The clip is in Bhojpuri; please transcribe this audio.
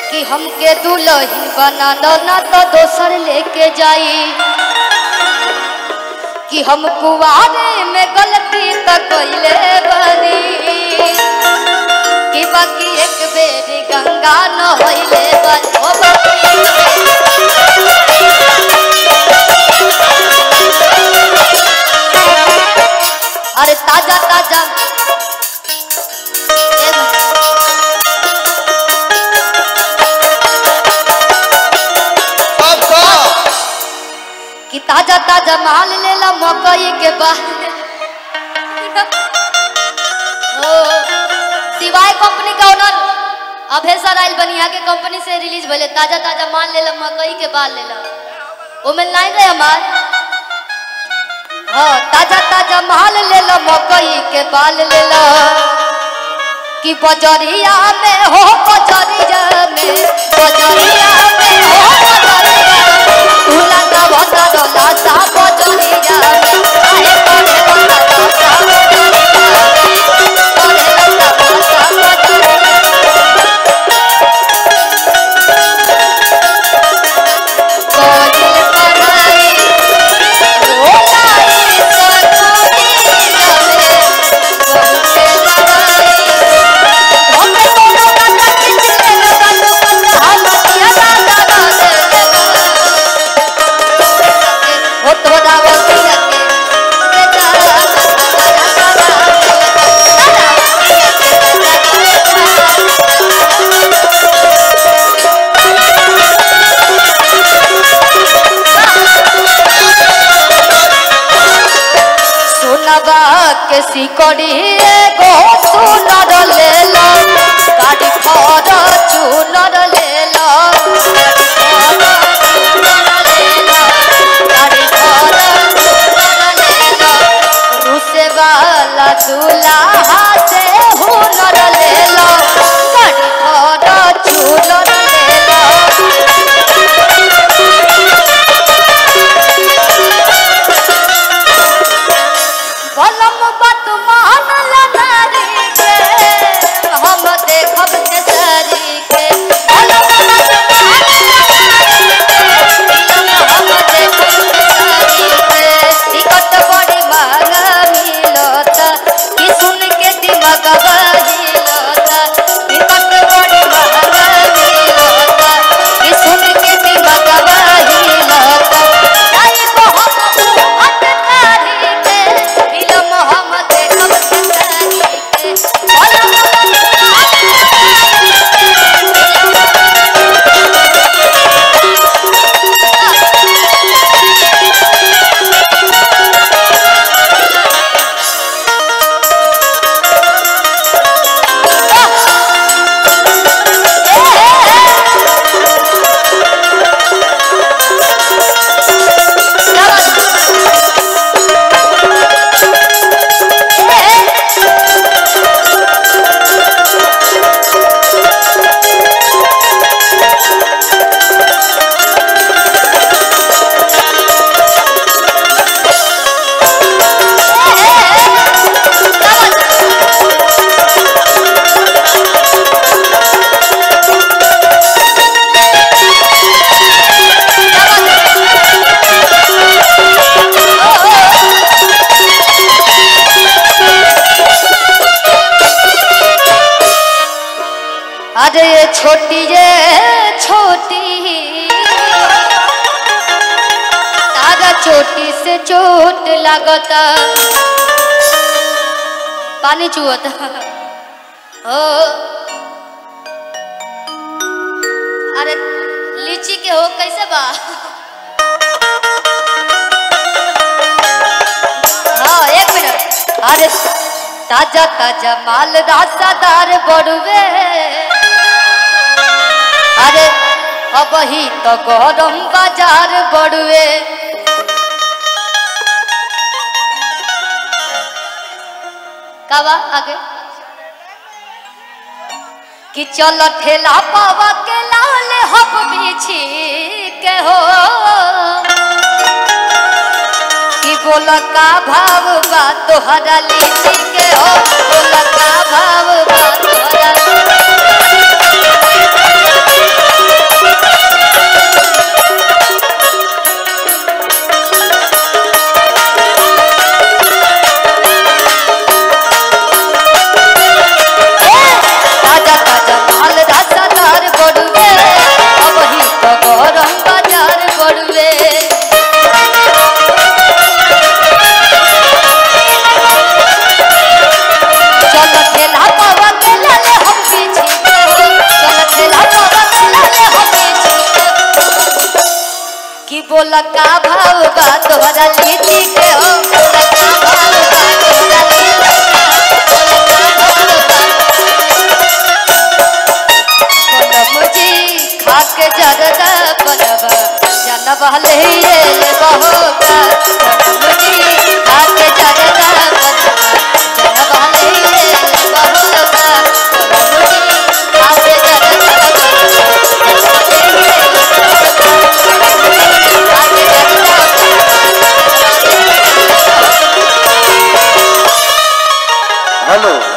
कि हमके दुल्हन बना दो ना तो दोसर लेके जाई कि हम कुआरे में गलती तो कैले बनी कि बाकी एक बेरी गंगा न होइले बनी ओ बाकी अरे ताजा ताजा ए भाई, सब सब कि ताजा ताजा माल ले ला मकई के बाद ओ सिवाय कंपनी का ओनर अभेसर आइल बनिया के कंपनी से रिलीज भले ताजा ताजा माल ले ला मकई के बाल ले ला वो में लाइन रहे हमार हाँ ताजा ताजा माल ले ला मकई के बाल ले ला कि बजरिया में हो बजरिया में बजरिया में हो बजरिया तुला का बता डोला सा बजरिया में आए करे बता डोला बजरिया में करे लता बता बजरिया कोयल पढ़ाई रोलाई सजनी जाने बहुते लड़ाई हमें कोनो काटा किसने लगा तो कंधा हलतिया दादा दादे हो तो दावती के के जा सोनवा के सिकड़ी एगो सुनर ले लो गाड़ी खर चुनर ले लो गाड़ी खर चुनर ले लो रूसे वाला दूल्हा से हुनर ले लो गाड़ी खर चुनर ले लो कलम बात मान लगारी के हम देखब के सरी के कलम बात मान लगारी के हम देखब के सरी के टिकट बड़ी महंगा मिलत कि सुन के दिमाग बहिलत टिकट बड़ी महंगा मिलत कि सुन के दिमाग बहिलत जाई को हम अटकारी के फिल्म हम देखब के सरी के कलम अरे ये छोटी ये छोटी तारा चोटी से चोट लगता पानी चुअता हो अरे लीची के हो कैसे बा हाँ एक मिनट अरे ताजा ताजा माल रासादार बड़ुए अरे अब ही तो गरम बाजार बड़ुए कावा आगे कि चल ठेला पावा के लाल हब बिछी के हो कि बोल का भाव बा तोहरा लीची के हो बोल का भाव बा तोहरा बोला का भाव बा तोहरा लीची के हो बोला का भाव बा तोहरा लीची के बोला का भाव बा बनम जी खा के जरदा बनवा जनवा ले ले बहोगा बनम जी खा के जरदा बनवा जनवा ले ले बहोगा बनम जी खा के जरदा हेलो